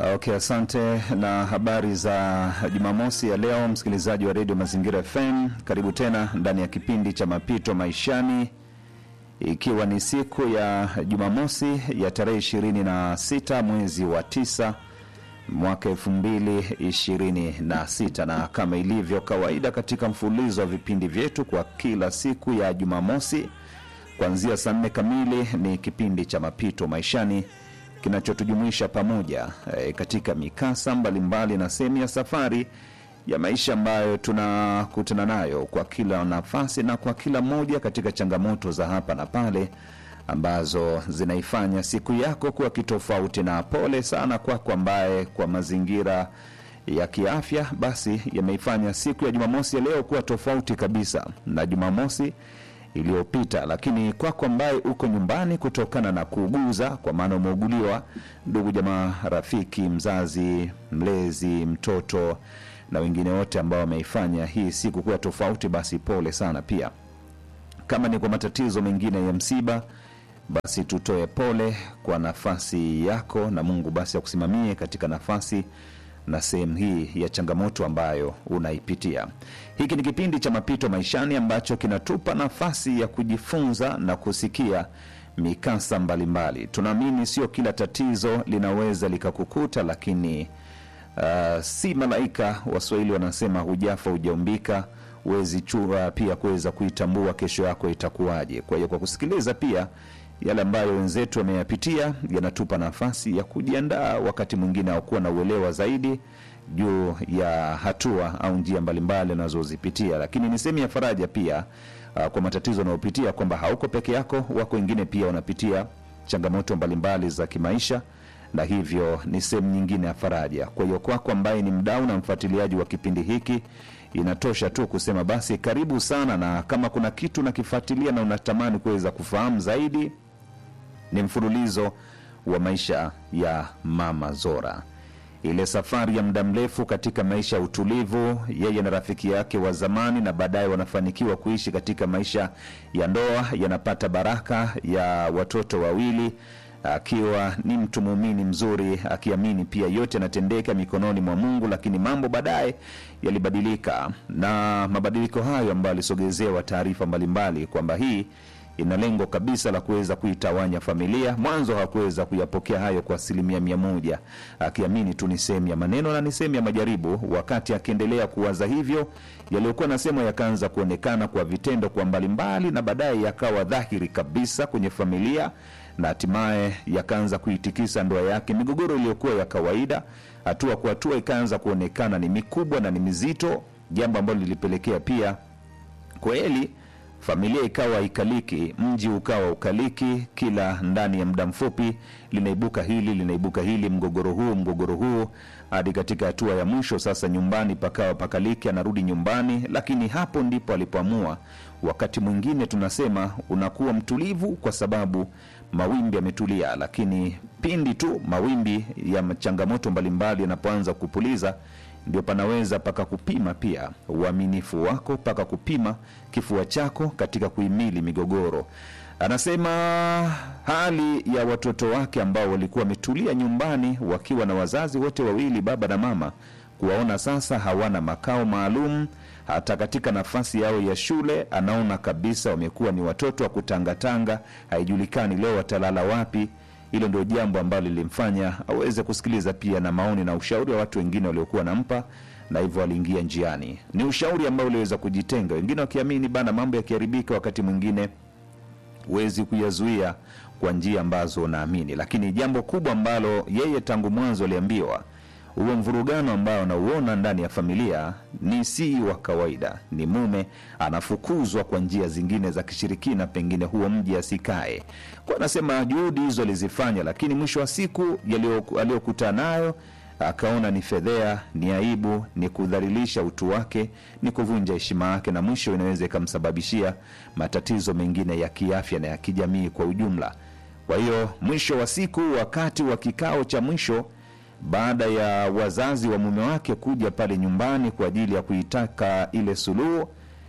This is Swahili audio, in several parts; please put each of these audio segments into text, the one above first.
Okay, asante na habari za Jumamosi ya leo, msikilizaji wa redio Mazingira FM, karibu tena ndani ya kipindi cha mapito maishani, ikiwa ni siku ya Jumamosi ya tarehe 26 mwezi wa tisa mwaka 2026 na kama ilivyo kawaida katika mfululizo wa vipindi vyetu kwa kila siku ya Jumamosi kuanzia saa nne kamili ni kipindi cha mapito maishani kinachotujumuisha pamoja e, katika mikasa mbalimbali na sehemu ya safari ya maisha ambayo tunakutana nayo kwa kila nafasi na kwa kila moja katika changamoto za hapa na pale ambazo zinaifanya siku yako kuwa kitofauti. Na pole sana kwako ambaye kwa mazingira ya kiafya basi yameifanya siku ya Jumamosi ya leo kuwa tofauti kabisa na Jumamosi iliyopita. Lakini kwako ambaye uko nyumbani kutokana na kuuguza, kwa maana umeuguliwa, ndugu jamaa, rafiki, mzazi, mlezi, mtoto na wengine wote ambao wameifanya hii siku kuwa tofauti, basi pole sana pia. Kama ni kwa matatizo mengine ya msiba, basi tutoe pole kwa nafasi yako, na Mungu basi akusimamie katika nafasi na sehemu hii ya changamoto ambayo unaipitia. Hiki ni kipindi cha mapito maishani ambacho kinatupa nafasi ya kujifunza na kusikia mikasa mbalimbali. Tunaamini sio kila tatizo linaweza likakukuta, lakini uh, si malaika. Waswahili wanasema hujafa hujaumbika, huwezi chua pia kuweza kuitambua kesho yako itakuwaje. Kwa hiyo kwa kusikiliza pia yale ambayo wenzetu wameyapitia yanatupa nafasi ya kujiandaa wakati mwingine au kuwa na uelewa zaidi juu ya hatua au njia mbalimbali anazozipitia, lakini ni sehemu ya faraja pia uh, kwa matatizo unayopitia kwamba hauko peke yako, wako wengine pia wanapitia changamoto mbalimbali za kimaisha, na hivyo ni sehemu nyingine ya faraja. Kwa hiyo kwako ambaye ni mdau na mfuatiliaji wa kipindi hiki inatosha tu kusema basi karibu sana, na kama kuna kitu unakifuatilia na unatamani kuweza kufahamu zaidi ni mfululizo wa maisha ya Mama Zora, ile safari ya muda mrefu katika maisha ya utulivu, yeye na rafiki yake wa zamani, na baadaye wanafanikiwa kuishi katika maisha ya ndoa, yanapata baraka ya watoto wawili, akiwa ni mtu muumini mzuri, akiamini pia yote yanatendeka mikononi mwa Mungu. Lakini mambo baadaye yalibadilika, na mabadiliko hayo ambayo alisogezewa taarifa mbalimbali kwamba hii ina lengo kabisa la kuweza kuitawanya familia. Mwanzo hakuweza kuyapokea hayo kwa asilimia mia moja, akiamini tu ni sehemu ya maneno na ni sehemu ya majaribu. Wakati akiendelea kuwaza hivyo, yaliyokuwa nasemwa yakaanza kuonekana kwa vitendo kwa mbalimbali, na baadaye yakawa dhahiri kabisa kwenye familia na hatimaye yakaanza kuitikisa ndoa yake. Migogoro iliyokuwa ya kawaida, hatua kwa hatua, ikaanza kuonekana ni mikubwa na ni mizito, jambo ambalo lilipelekea pia kweli familia ikawa ikaliki, mji ukawa ukaliki, kila ndani ya muda mfupi linaibuka hili linaibuka hili, mgogoro huu mgogoro huu, hadi katika hatua ya mwisho sasa nyumbani pakawa pakaliki, anarudi nyumbani. Lakini hapo ndipo alipoamua, wakati mwingine tunasema unakuwa mtulivu kwa sababu mawimbi yametulia, lakini pindi tu mawimbi ya changamoto mbalimbali yanapoanza kupuliza ndio panaweza paka kupima pia uaminifu wako, paka kupima kifua chako katika kuhimili migogoro. Anasema hali ya watoto wake ambao walikuwa wametulia nyumbani wakiwa na wazazi wote wawili, baba na mama, kuwaona sasa hawana makao maalum hata katika nafasi yao ya shule, anaona kabisa wamekuwa ni watoto wa kutangatanga, haijulikani leo watalala wapi. Hilo ndio jambo ambalo lilimfanya aweze kusikiliza pia na maoni na ushauri wa watu wengine waliokuwa wanampa, na hivyo aliingia njiani. Ni ushauri ambao uliweza kujitenga, wengine wakiamini bana, mambo yakiharibika, wakati mwingine huwezi kuyazuia kwa njia ambazo unaamini. Lakini jambo kubwa ambalo yeye tangu mwanzo aliambiwa, huo mvurugano ambao anauona ndani ya familia ni si wa kawaida, ni mume anafukuzwa kwa njia zingine za kishirikina, pengine huo mji asikae kwa. Anasema juhudi hizo alizifanya, lakini mwisho wa siku aliyokutana nayo akaona ni fedhea, ni aibu, ni kudhalilisha utu wake, ni kuvunja heshima yake, na mwisho inaweza ikamsababishia matatizo mengine ya kiafya na ya kijamii kwa ujumla. Kwa hiyo mwisho wa siku, wakati wa kikao cha mwisho baada ya wazazi wa mume wake kuja pale nyumbani kwa ajili ya kuitaka ile suluhu,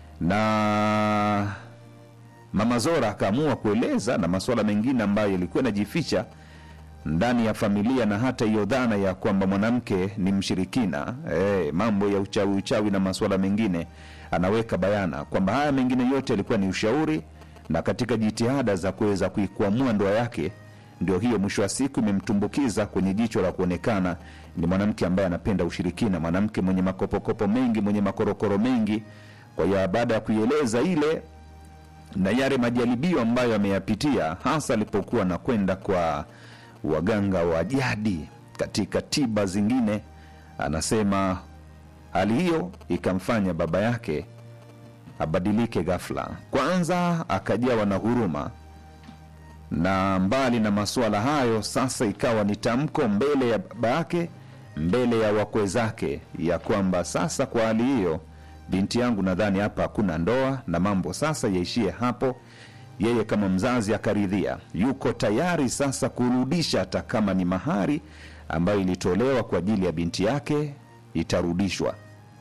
na Mama Zora akaamua kueleza na masuala mengine ambayo yalikuwa yanajificha ndani ya familia na hata hiyo dhana ya kwamba mwanamke ni mshirikina eh, mambo ya uchawi uchawi na masuala mengine anaweka bayana kwamba haya mengine yote yalikuwa ni ushauri na katika jitihada za kuweza kuikwamua ndoa yake ndio hiyo mwisho wa siku imemtumbukiza kwenye jicho la kuonekana ni mwanamke ambaye anapenda ushirikina mwanamke mwenye makopokopo mengi mwenye makorokoro mengi kwa hiyo baada ya kuieleza ile na yale majaribio ambayo ameyapitia hasa alipokuwa anakwenda kwa waganga wa jadi katika tiba zingine anasema hali hiyo ikamfanya baba yake abadilike ghafla kwanza akajawa na huruma na mbali na masuala hayo sasa ikawa ni tamko mbele ya baba yake mbele ya wakwe zake ya kwamba sasa kwa hali hiyo binti yangu nadhani hapa hakuna ndoa na mambo sasa yaishie hapo yeye kama mzazi akaridhia yuko tayari sasa kurudisha hata kama ni mahari ambayo ilitolewa kwa ajili ya binti yake itarudishwa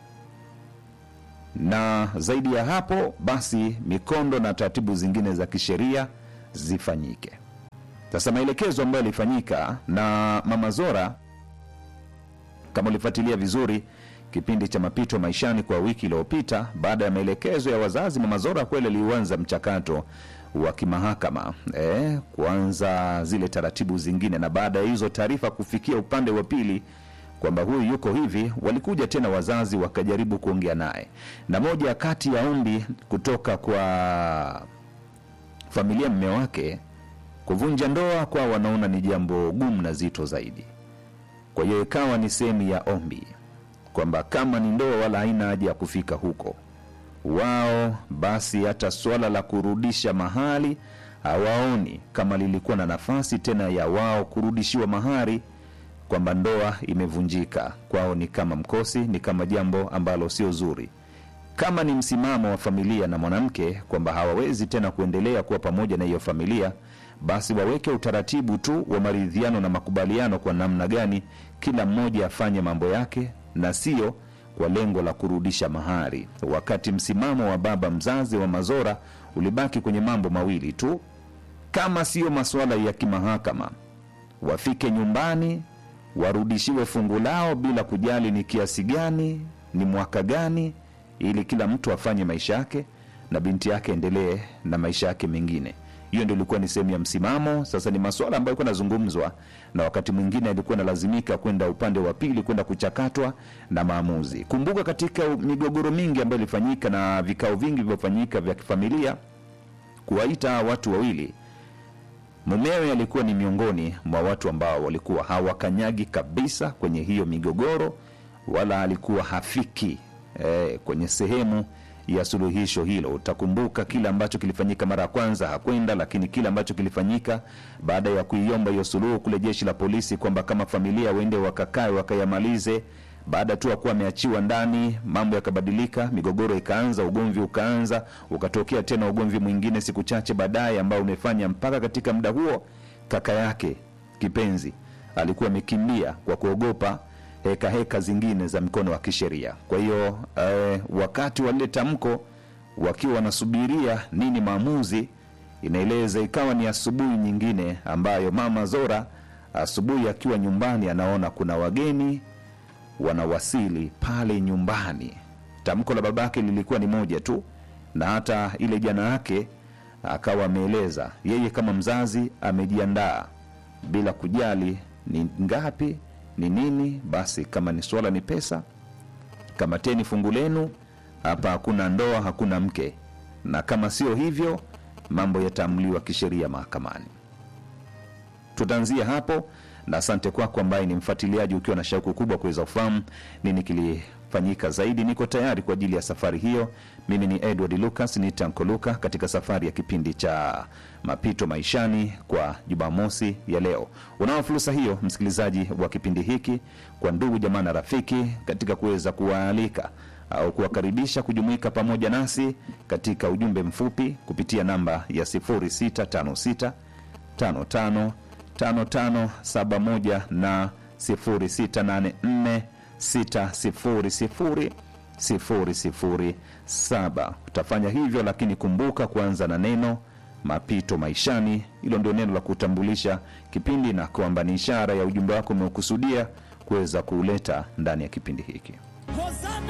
na zaidi ya hapo basi mikondo na taratibu zingine za kisheria zifanyike sasa maelekezo ambayo yalifanyika na mama zora kama ulifuatilia vizuri kipindi cha mapito maishani kwa wiki iliyopita baada ya maelekezo ya wazazi mama zora kweli aliuanza mchakato wa kimahakama eh, kuanza zile taratibu zingine na baada ya hizo taarifa kufikia upande wa pili kwamba huyu yuko hivi walikuja tena wazazi wakajaribu kuongea naye na moja ya kati ya ombi kutoka kwa familia mme wake kuvunja ndoa kwa wanaona ni jambo gumu na zito zaidi kwa hiyo ikawa ni sehemu ya ombi kwamba kama ni ndoa wala haina haja ya kufika huko wao basi hata swala la kurudisha mahali hawaoni kama lilikuwa na nafasi tena ya wao kurudishiwa mahari kwamba ndoa imevunjika kwao ni kama mkosi ni kama jambo ambalo sio zuri kama ni msimamo wa familia na mwanamke kwamba hawawezi tena kuendelea kuwa pamoja na hiyo familia basi waweke utaratibu tu wa maridhiano na makubaliano kwa namna gani kila mmoja afanye mambo yake na sio kwa lengo la kurudisha mahari wakati msimamo wa baba mzazi wa mazora ulibaki kwenye mambo mawili tu kama siyo masuala ya kimahakama wafike nyumbani warudishiwe fungu lao bila kujali ni kiasi gani ni mwaka gani ili kila mtu afanye maisha yake na binti yake endelee na maisha yake mengine hiyo ndio ilikuwa ni sehemu ya msimamo sasa ni masuala ambayo ilikuwa nazungumzwa na wakati mwingine alikuwa analazimika kwenda upande wa pili kwenda kuchakatwa na maamuzi kumbuka katika migogoro mingi ambayo ilifanyika na vikao vingi vilivyofanyika vya kifamilia kuwaita watu wawili mumewe alikuwa ni miongoni mwa watu ambao walikuwa hawakanyagi kabisa kwenye hiyo migogoro wala alikuwa hafiki eh, kwenye sehemu ya suluhisho hilo utakumbuka kile ambacho kilifanyika mara ya kwanza hakwenda lakini kile ambacho kilifanyika baada ya kuiomba hiyo suluhu kule jeshi la polisi kwamba kama familia waende wakakae wakayamalize baada tu akuwa ameachiwa ndani mambo yakabadilika migogoro ikaanza ugomvi ukaanza ukatokea tena ugomvi mwingine siku chache baadaye ambao umefanya mpaka katika muda huo kaka yake kipenzi alikuwa amekimbia kwa kuogopa heka heka zingine za mkono wa kisheria kwa hiyo eh, wakati wa lile tamko wakiwa wanasubiria nini maamuzi inaeleza ikawa ni asubuhi nyingine ambayo mama zora asubuhi akiwa nyumbani anaona kuna wageni wanawasili pale nyumbani tamko la babake lilikuwa ni moja tu na hata ile jana yake akawa ameeleza yeye kama mzazi amejiandaa bila kujali ni ngapi ni nini basi kama ni swala ni pesa kamateni fungu lenu hapa hakuna ndoa hakuna mke na kama sio hivyo mambo yataamliwa kisheria mahakamani tutaanzia hapo na asante kwako ambaye ni mfuatiliaji ukiwa na shauku kubwa kuweza kufahamu nini kilifanyika zaidi niko tayari kwa ajili ya safari hiyo mimi ni edward lucas ni tanko luka katika safari ya kipindi cha mapito maishani kwa jumamosi ya leo unao fursa hiyo msikilizaji wa kipindi hiki kwa ndugu jamaa na rafiki katika kuweza kuwaalika au kuwakaribisha kujumuika pamoja nasi katika ujumbe mfupi kupitia namba ya 0656 55 5571 na 0684 600 007 utafanya hivyo lakini kumbuka kuanza na neno mapito maishani. Hilo ndio neno la kutambulisha kipindi na kwamba ni ishara ya ujumbe wako umeukusudia kuweza kuuleta ndani ya kipindi hiki. Hosana